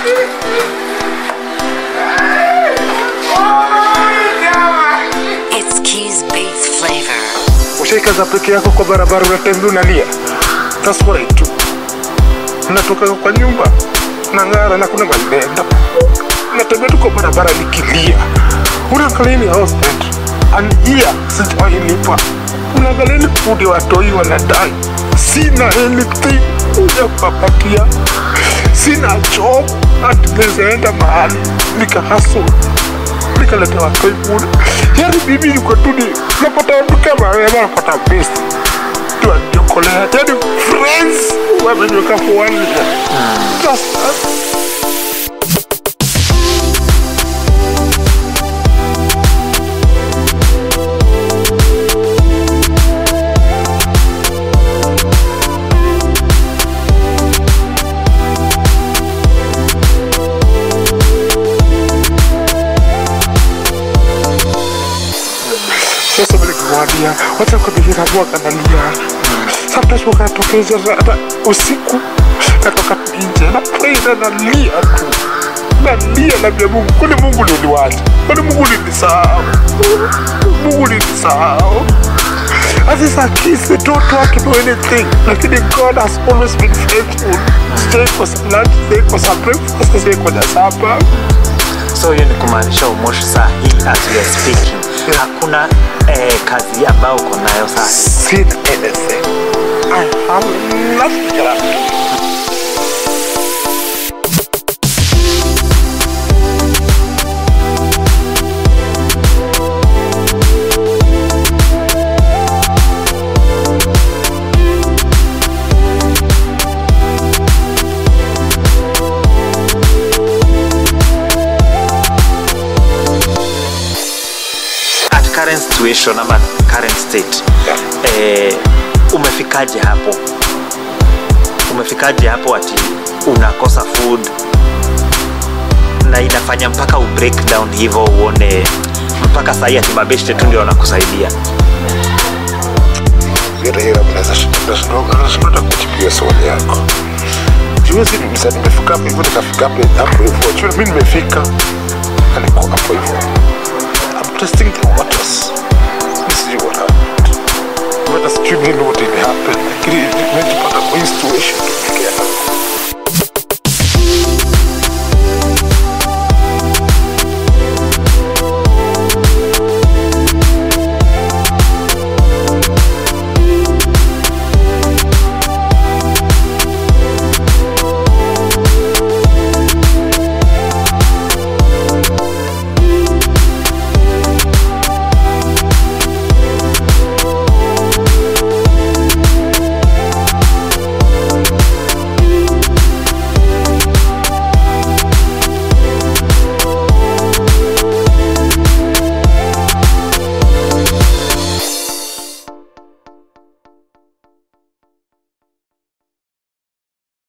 It's Keys Beats flavor. Ushaikaza peke yako kwa barabara, unatembea unalia. That's what I do. Natoka kwa nyumba nang'ara na kuna malenda, natembea tu kwa barabara nikilia. Unaangalia ni house rent and here sijawahi lipa. Unaangalia ni food ya watoi wanadai, sina anything ya kuwapatia, sina job hadi naweza enda mahali nikahustle nikaleta watoi bure. Yani bibi yuko tu ni napata watu kama wewe, napata best tu aniokolea, yani friends wameniweka for one year. Just that. sasa vile kumwambia wacha kudhihiragua kanalia sometimes wakatokeza hata usiku natoka tu nje na pray na nalia tu nalia nambia Mungu kwani Mungu niliwacha kwani Mungu nilisahau Mungu nilisahau As a kids, they don't want to do anything. Lakini God has always been faithful. Stay kwa lunch, stay kwa some breakfast, stay kwa supper. so hiyo ni kumaanisha umoshi saa hii as we are speaking hakuna eh, kazi ambayo uko nayo saa hii seen anything. I have nothing left. at current situation ama current state eh, umefikaje hapo umefikaje hapo ati unakosa food na inafanya mpaka u break down hivyo uone mpaka sahii ati mabeshte tu ndio wanakusaidia Virahira nashinda kujipiga swali yako. Juzi msa nimefika hapo hivyo nikafika hapo hapo hivyo. Jua mimi nimefika na niko hapo hivyo. I'm testing the waters. Sijui what happened. Hata sijui nini what will happen. Lakini nimejipata kwa hii situation tumefikia hapa.